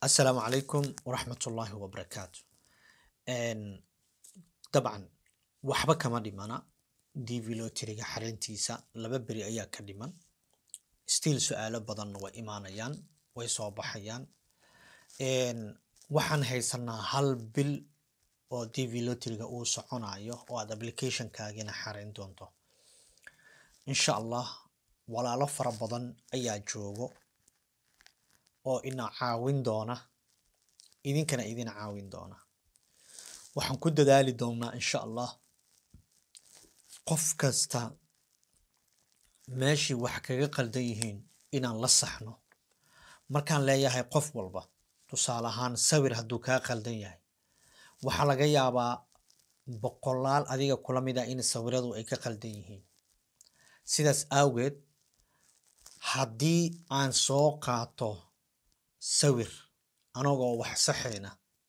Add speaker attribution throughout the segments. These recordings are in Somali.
Speaker 1: asalaamu calaykum waraxmatullaahi wabarakaatu dabcan waxba kama dhimana dv loteriga xareyntiisa laba beri ayaa ka dhiman stiil su-aalo badanna way imaanayaan way soo baxayaan waxaan haysanaa hal bil oo dv loteriga uu soconayo oo aad applicationkaagina xareyn doonto insha allah walaalo fara badan ayaa joogo oo ina caawin doona idinkana idin caawin doona waxaan ku dadaali doonaa insha allah qof kasta meeshii wax kaga qaldan yihiin inaan la saxno markaan leeyahay qof walba tusaale ahaan sawir hadduu kaa qaldan yahay waxaa laga yaabaa boqolaal adiga kula mid ah in sawiradu ay ka qaldan yihiin sidaas awgeed haddii aan soo qaato sawir anagoo wax saxayna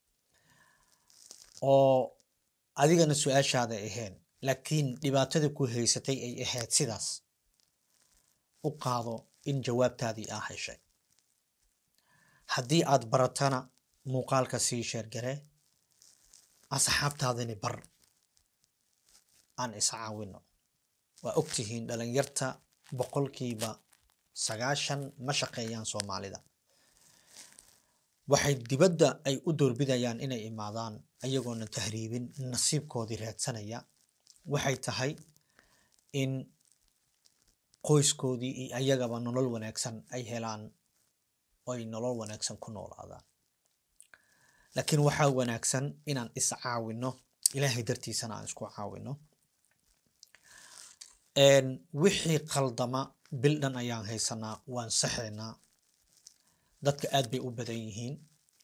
Speaker 1: oo adigana su-aashaada ahayn laakiin dhibaatada ku haysatay ay ahayd sidaas u qaado in jawaabtaadii aa heshay haddii aad baratana muuqaalka sii sheergaree asxaabtaadani bar aan iscaawino waa ogtihiin dhalinyarta boqolkiiba sagaashan ma shaqeeyaan soomaalida waxay dibadda ay u doorbidayaan inay imaadaan ayagoona tahriibin nasiibkoodii raadsanaya waxay tahay in qoyskoodii iyo ayagaba nolol wanaagsan ay helaan oo ay nolol wanaagsan ku noolaadaan laakiin waxaa wanaagsan inaan is caawino ilaahay dartiisana aan isku caawino wixii qaldama bil dhan ayaan haysanaa waan saxaynaa dadka aad bay u badan yihiin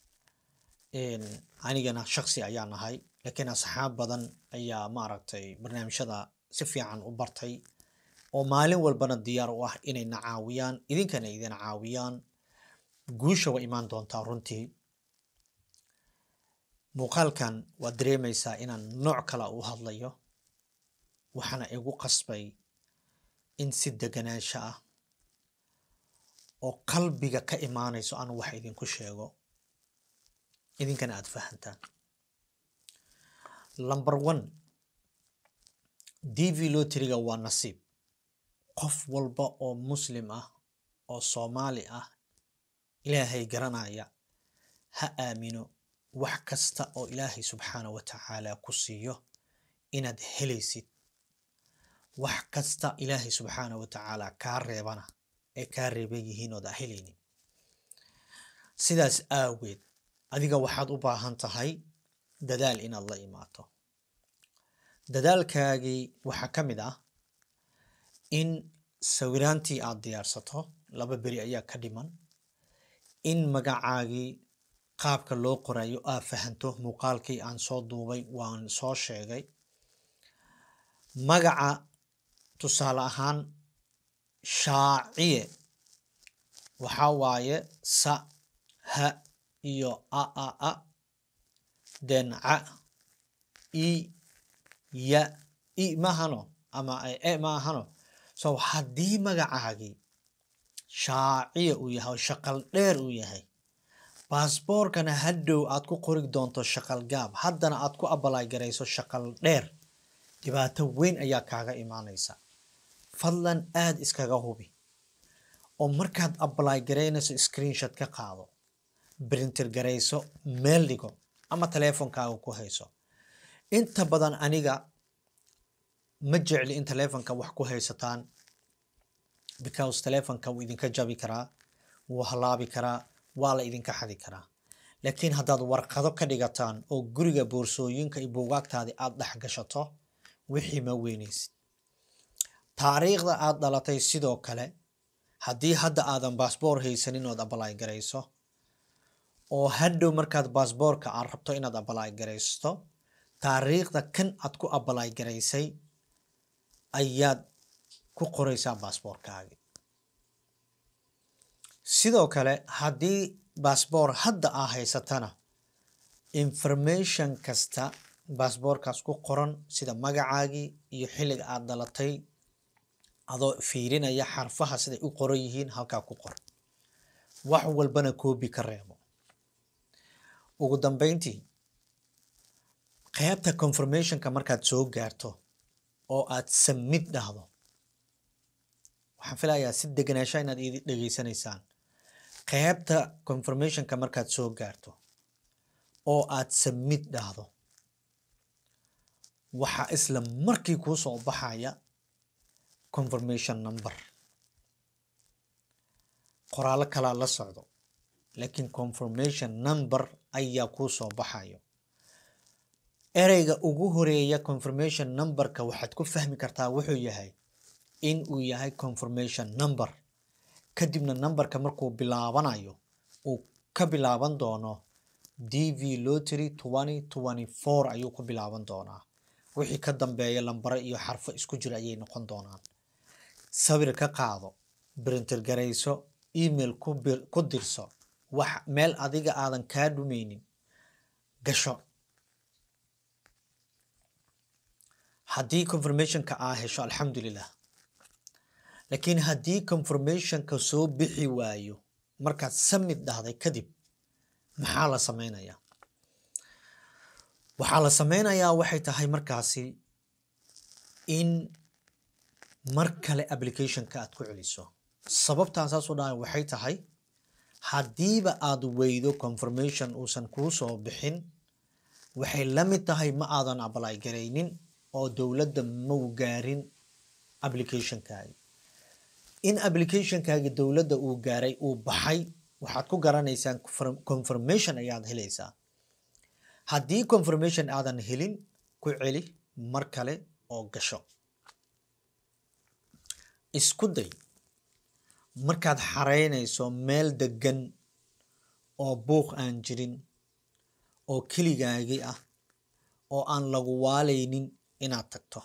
Speaker 1: anigana shaksi ayaa nahay laakiin asxaab badan ayaa maaragtay barnaamijyada si fiican u bartay oo maalin walbana diyaar u ah inayna caawiyaan idinkana idin caawiyaan guusha way imaan doontaa runtii muuqaalkan waad dareemaysaa inaan nooc kala u hadlayo waxaana igu qasbay in si deganaansho ah oo qalbiga ka imaanayso aan wax idinku sheego idinkana aad fahantaan number one dv loteriga waa nasiib qof walba oo muslim ah oo soomaali ah ilaahay garanaya ha aamino wax kasta oo ilaahay subxaana wa tacaala ku siiyo inaad helaysid wax kasta ilaahay subxaana wa tacaala kaa reebana ay kaa reeban yihiin ood a helaynin sidaas aageed adiga waxaad u baahan tahay dadaal inaad la imaato dadaalkaagii waxaa ka mid ah in sawiraantii aad diyaarsato laba beri ayaa ka dhiman in magacaagii qaabka loo qorayo aad fahanto muuqaalkii aan soo duubay waan soo sheegay magaca tusaale ahaan shaaciye waxaa waaye sa ha iyo a a a den ca i ya i maahano ama e maahano so haddii magacaagii shaaciye uu yahay oo shaqal dheer uu yahay baasboorkana hadhow aad ku qori doonto shaqal gaab haddana aad ku abalay garayso shaqal dheer dhibaato weyn ayaa kaaga imaanaysa fadlan aada iskaga hubi oo markaad abalay garaynayso screenshot ka qaado brinter garayso meel dhigo ama teleefonkaaga ku hayso inta badan aniga ma jecli in teleefonka wax ku haysataan because teleefonka wuu idinka jabi karaa wuu halaabi karaa waa la idinka xadi karaa laakiin haddaad warqado ka dhigataan oo guriga boorsooyinka iyo buugaagtaadii aada dhex gashato wixii ma weynaysid taariikhda aad dhalatay sidoo kale haddii hadda aadan baasboor haysanin ood abalay garayso oo hadhow markaad baasboorka aad rabto inaad abalay garaysto taariikhda kan aad ku abalay garaysay ayaad ku qoraysaa baasboorkaagi sidoo kale haddii baasboor hadda aa haysatana information kasta baasboorkaas ku qoran sida magacaagii iyo xilliga aad dhalatay adoo fiirinaya xarfaha siday u qoran yihiin halkaa ku qor wax walbana koobi ka reebo ugu dambeyntii qaybta confirmationka markaad soo gaarto oo aad submit dhahdo waxaan filayaa si deganaansha inaad ii dhegeysanaysaan qaybta confirmationka markaad soo gaarto oo aad submit dhahdo waxaa isla markii kuu soo baxaya confirmation number qoraallo kalaa la socdo laakiin confirmation number ayaa kuu soo baxayo ereyga ugu horeeya confirmation numberka waxaad ku fahmi kartaa wuxuu yahay in uu yahay confirmation number kadibna numberka markuu bilaabanayo uu ka bilaaban doono d v lottery twenty twenty four ayuu ku bilaaban doonaa wixii ka dambeeya lambaro iyo xarfo isku jira ayay noqon doonaan sawir ka qaado brinter garayso email ku bir ku dirso wax meel adiga aadan kaa dhumaynin gasho haddii confirmationka aa hesho alxamdulilah laakiin haddii confirmationka soo bixi waayo markaad samid dhahday kadib maxaa la sameynayaa waxaa la sameynayaa waxay tahay markaasi in mar kale applicationka aad ku celiso sababtaan saas u dhahay waxay tahay haddiiba aad weydo confirmation uusan kuu soo bixin waxay la mid tahay ma aadan apply garaynin oo dowladda mau gaarin applicationkaagi in applicationkaagi dowladda uu gaaray uu baxay waxaad ku garanaysaan confirmation ayaad helaysaa haddii confirmation aadan helin ku celi mar kale oo gasho isku day markaad xareynayso meel deggan oo buuq aan jirin oo keligaagi ah oo aan lagu waalaynin inaad tagto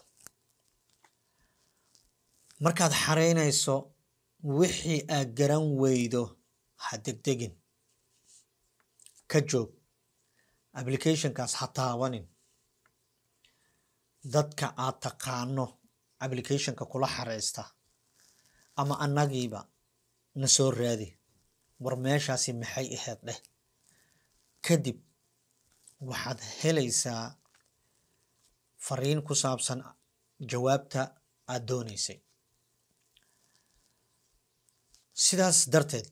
Speaker 1: markaad xareynayso wixii aad garan weydo ha degdegin ka joog applicationkaas ha taabanin dadka aad taqaano applicationka kula xareysta ama annagiiba na soo raadi war meeshaasi maxay ahayd dheh kadib waxaad helaysaa fariin ku saabsan jawaabta aad doonaysay sidaas darteed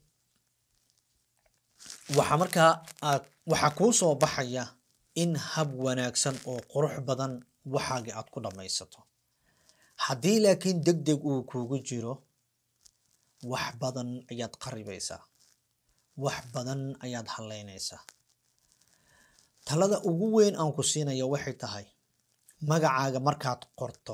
Speaker 1: waxaa markaa aad waxaa kuu soo baxaya in hab wanaagsan oo qurux badan waxaagii aad ku dhammaysato haddii laakiin deg deg uu kuugu jiro wax badan ayaad qaribaysaa wax badan ayaad hallaynaysaa talada ugu weyn aan ku siinayo waxay tahay magacaaga markaad qorto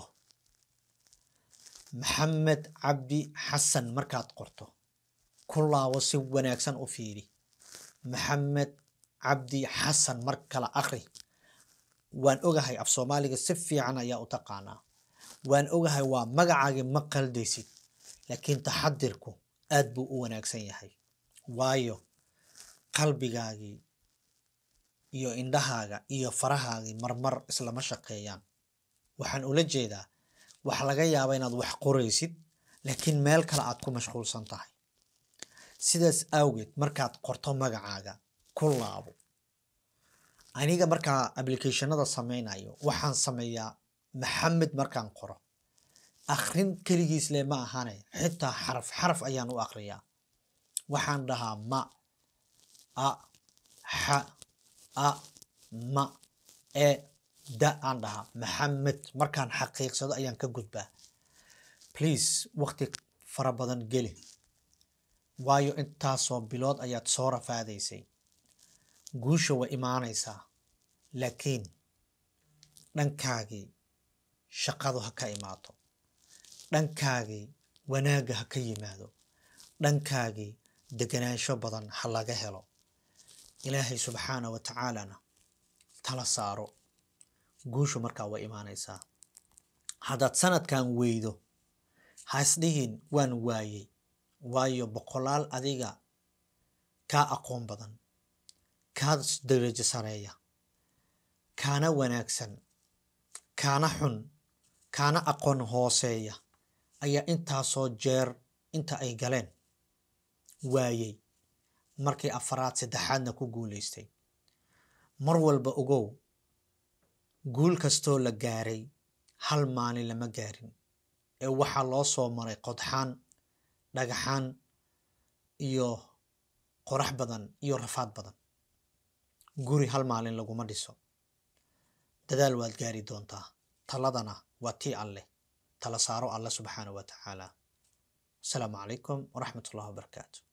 Speaker 1: maxamed cabdi xasan markaad qorto ku laabo si wanaagsan u fiiri maxamed cabdi xasan mar kale akri waan ogahay af soomaaliga si fiican ayaa u taqaanaa waan ogahay waa magacaagii ma qaldaysid laakiin taxadirku aad buu u wanaagsan yahay waayo qalbigaagii iyo indhahaaga iyo farahaagii marmar islama shaqeeyaan waxaan ula jeedaa waxa laga yaabaa inaad wax qoraysid laakiin meel kale aad ku mashquulsan tahay sidaas awgeed markaad qorto magacaaga ku laabo aniga markaa applicationada sameynayo waxaan sameeyaa maxamed markaan qoro akrin keligiis le ma ahane xitaa xaraf xaraf ayaan u akriyaa waxaan dhahaa ma a xa a ma e da aan dhahaa maxamed markaan xaqiiqsado ayaan ka gudbaa please waqti fara badan geli waayo intaasoo bilood ayaad soo rafaadaysay guusha way imaanaysaa laakiin dhankaagii shaqadu ha ka imaato dhankaagii wanaagga ha ka yimaado dhankaagii deganaansho badan ha laga helo ilaahay subxaana wa tacaalana tala saaro guushu markaa way imaanaysaa haddaad sanadkan weydo ha isdhihin waan waayey waayo boqolaal adiga kaa aqoon badan kaa darajo sareeya kaana wanaagsan kaana xun kaana aqoon hooseeya ayaa intaasoo jeer inta ay galeen waayey markii afaraad saddexaadna ku guulaystay mar walba ogow guul kastoo la gaaray hal maalin lama gaarin ee waxaa loo soo maray qodxaan dhagaxaan iyo qorax badan iyo rafaad badan guri hal maalin laguma dhiso dadaal waad gaari doontaa taladana waa tii alleh tala saaro alle subxaana wa tacaala asalaamu calaykum waraxmat ullahi wabarakaatu